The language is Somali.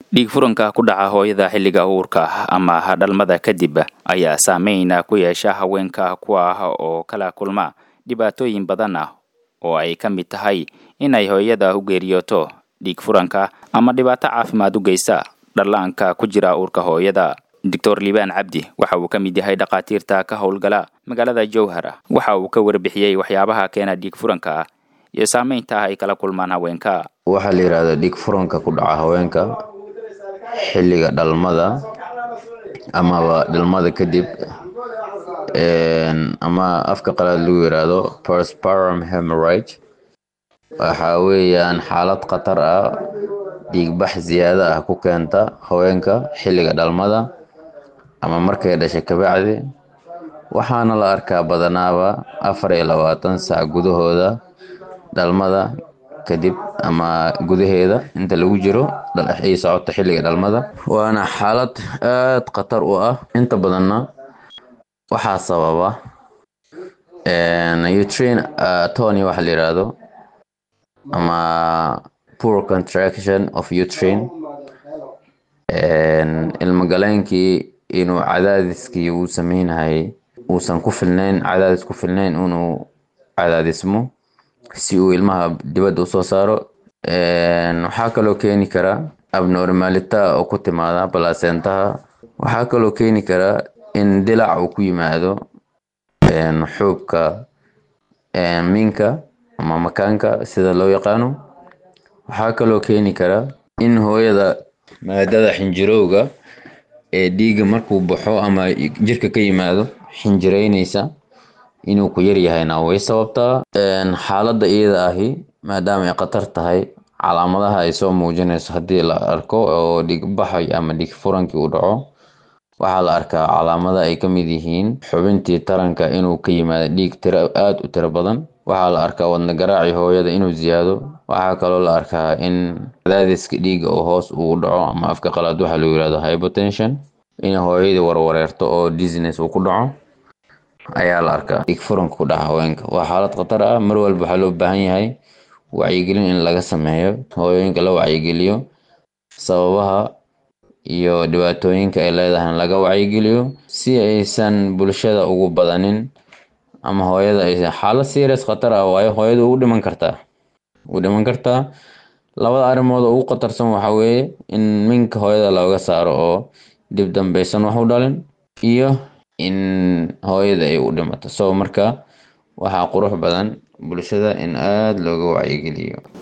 dhiig furanka ku dhaca hooyada xilliga uurka ama dhalmada kadib ayaa saameyn ku yeesha haweenka kuwa oo kala kulma dhibaatooyin badan ah oo ay ka mid tahay inay hooyada u geeriyooto dhiig furanka ama dhibaato caafimaad u geysta dhallaanka ku jira uurka hooyada doctor liibaan cabdi waxa uu ka mid yahay dhakhaatiirta ka howlgala magaalada jowhar waxa uu ka warbixiyey waxyaabaha keena dhiig furanka iyo saameynta ay kala kulmaan haweenka waxaa la yidhahdaa dhiig furanka ku dhaca haweenka xilliga dhalmada amaba dhalmada kadib ama afka qalaad lagu yiraahdo persparum hemorrhage waxa weeyaan xaalad khatar ah dhiigbax ziyaado ah ku keenta haweenka xilliga dhalmada ama markay dhashay kabacdi waxaana la arkaa badanaaba afar iyo labaatan sac gudahooda dhalmada kadib ama gudaheeda inta lagu jiro ay socoto xilliga dhalmada waana xaalad aad khatar u ah inta badanna waxaa sababa utrain tony waxa la yiraahdo ama poor contraction of utrain ilmagaleenkii inuu cadaadiskii uu sameynayay uusan ku filnayn cadaadis ku filnayn inuu cadaadismo si uu ilmaha dibadda usoo saaro waxaa kaloo keeni kara abnormalita oo ku timaada balasentaha waxaa kaloo keeni kara in dilac uu ku yimaado xuubka minka ama makaanka sida loo yaqaano waxaa kaloo keeni kara in hooyada maadada xinjirowga ee dhiigga markuu baxo ama jirka ka yimaado xinjireynaysa inuu ku yaryahayna way sababtaa xaaladda iyada ahi maadaama ay khatar tahay calaamadaha ay soo muujinayso haddii la arko oo dhiigbaxay ama dhiig furankii uu dhaco waxaa la arkaa calaamada ay ka mid yihiin xubintii taranka inuu ka yimaado dhiig tiro aada u tiro badan waxaa la arkaa wadna garaaci hooyada inuu ziyaado waxaa kaloo la arkaa in cadaadiska dhiigga oo hoos uu dhaco ama afka qalaad waxaa lagu yihahdo hypotension in hooyadii warwareerto oo dizines uu ku dhaco ayaa la arkaa dhiig furanka ku dhaca haweenka waa xaalad khatar ah mar walba waxaa loo baahan yahay wacyigelin in laga sameeyo hooyooyinka la wacyigeliyo sababaha iyo dhibaatooyinka ay leedahay laga wacyigeliyo si aysan bulshada ugu badanin ama hooyada aysan xaalad serious khatar ah waayo hooyada ugu dhiman kartaa ugu dhiman kartaa labada arrimood oo ugu khatarsan waxaa weeye in minka hooyada looga saaro oo dib dambeysan wax u dhalin iyo in hooyada ay u dhimato so marka waxaa qurux badan bulshada in aada looga wacyigeliyo